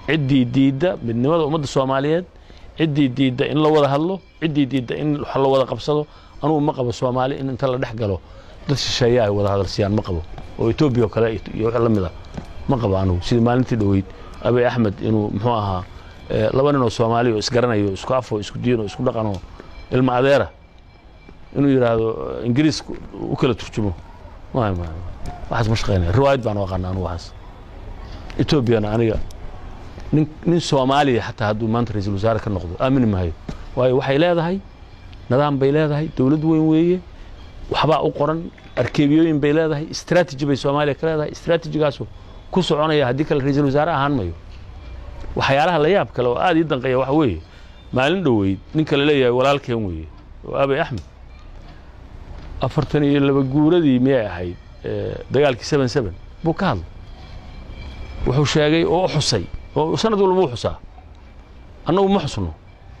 ciddii diidda midnimada ummadda soomaaliyeed ciddii diidda in la wada hadlo ciddii diidda in wax la wada qabsado anugu ma qabo soomaali in inta la dhex galo dad shisheeya ay wada hadalsiyaan ma qabo oo etoobiya oo kale iyo wax la mida ma qabo anugu sidii maalintii dhoweyd abiy axmed inuu muxuu ahaa eh, laba nin oo soomaali oo isgaranayo isku afo isku diin oo isku dhaqan oo ilma adeera inuu yidhaahdo eh, ingiriis u kala turjumo ma ma waxaas ma shaqeynaya riwaayad baan u aqaana anugu waxaas etoobiyana aniga nin nin soomaaliya xataa hadduu maanta ra-iisul wasaare ka noqdo aamini maayo waayo waxay leedahay nidaam bay leedahay dowlad weyn weeye waxbaa u qoran arkeebiyooyin bay leedahay strategy bay soomaaliya ka leedahay strategigaasu ku soconaya haddii kale ra-iisul wasaare ahaan mayo waxyaalaha la yaab kale oo aad ii danqeeya waxa weeye maalin dhoweyd ninka la leeyahay walaalkeen weeye oo abiy axmed afartan iyo laba guuradii miyay ahayd eh, dagaalkii seven seven buu ka hadlay wuxuu sheegay oo u xusay oo sanad walba u xusaa annagu ma xusno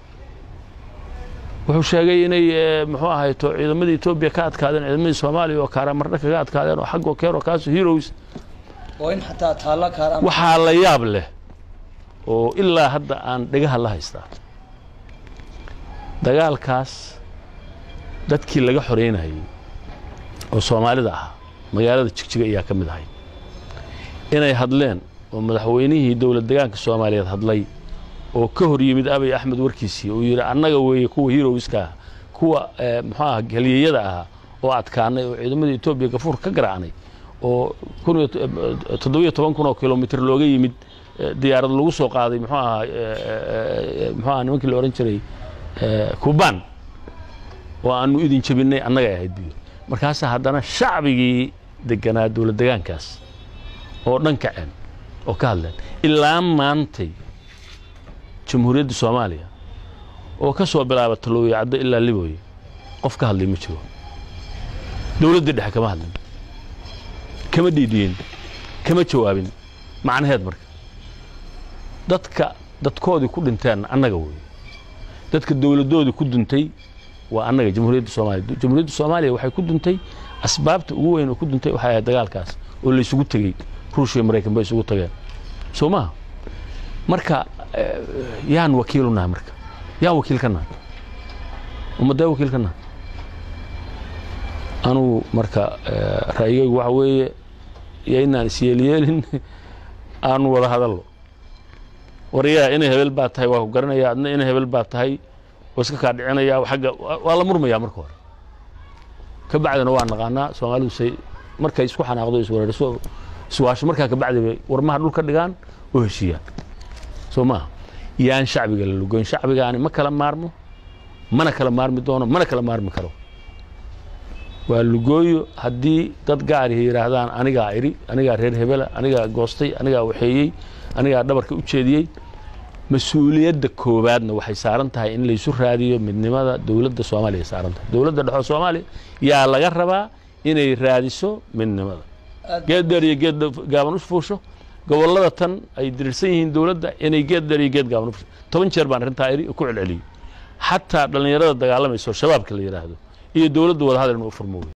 wuxuu sheegay inay eh, muxuu ahayto ciidamadii etoobiya ka adkaadeen ciidamadii soomaaliya oo kaaramarna kaga adkaadeen oo xaggoo keero kaaso heroes oo in xataa taalla kaaraan waxaa la yaab leh oo ilaa hadda aan dhegaha la haystaa dagaalkaas dadkii laga xoreynayay oo soomaalida ahaa magaalada jigjiga ayaa ka mid ahay inay hadleen oo madaxweynihii dowlad degaanka soomaaliyeed hadlay oo ka hor yimid abiy axmed warkiisii uu yidhi annaga weeye kuwa heroeska ah kuwa eh, muxuu aha halyeeyada ahaa oo adkaanay oo ciidamada etoobiya gafuur ka garaacnay oo kun iyo to- eh, toddobiyo toban kun oo kilomitr looga yimid eh, diyaarad lagu soo qaaday muxuu ahaa eh, eh, eh, muxuu aha nimankii la odhan jiray eh, kuban oo aanu idin jebinay annagay ahayd biyo markaasaa haddana shacbigii deganaa dowlad degaankaas oo dhan kaceen oo ka hadleen ilaa maantay jamhuuriyadda soomaaliya oo ka soo bilaaba talooye caddo ilaa libooye qof ka hadlay ma jiro dowladdii dhexe kama hadlin kama dhiidhiyin kama jawaabin macnaheed marka dadka dadkoodii ku dhinteen annaga weeye dadka dowladdoodii ku duntay waa annaga jamhuuriyadda soomaaliya jamhuuriyadda soomaaliya waxay ku duntay asbaabta ugu weyn oo ku duntay waxay ahayd dagaalkaas oo la isugu tegey ruushya iyo maraykan bay isugu tageen soo maha marka eh, yaan wakiilu nahay marka yaan wakiil ka nahay ummadee wakiil ka nahay anugu marka eh, ra'yigaygu waxa weeye iyo inaan isyeelyeelin aanu wada hadallo waryaa inay hebel baa tahay waa ku garanaya adna inay hebel baa tahay waa iska kaa dhicinaya agga waa la murmayaa marka hore ka bacdina waa naqaanaa soomaalidu say markay isku xanaaqdo iswareerso iswaasho markaa kabacdi bay warmaha dhulka dhigaan oo heshiiyaan soo maaha yaan shacbiga la lugoyn shacbigaani ma kala maarmo mana kala maarmi doono mana kala maarmi karo waa lugooyo haddii dad gaarihi yidhaahdaan anigaa iri anigaa reer hebela anigaa goostay anigaa waxeeyey anigaa dhabarka u jeediyey mas-uuliyadda koowaadna waxay saaran tahay in laysu raadiyo midnimada dowladda soomaaliya ay saaran tahay dowladda dhexoo soomaaliya yaa laga rabaa inay raadiso midnimada geed dheer iyo geed gaaban u fuusho gobollada tan ay dirirsan yihiin dowladda inay geed dheer iyo geed gaaban u fuusho toban jeer baan arrintaa iri ku celceliyey xataa dhallinyarada dagaalamayso shabaabka la yidhaahdo iyo dowladda wada hadal inuu furmo wey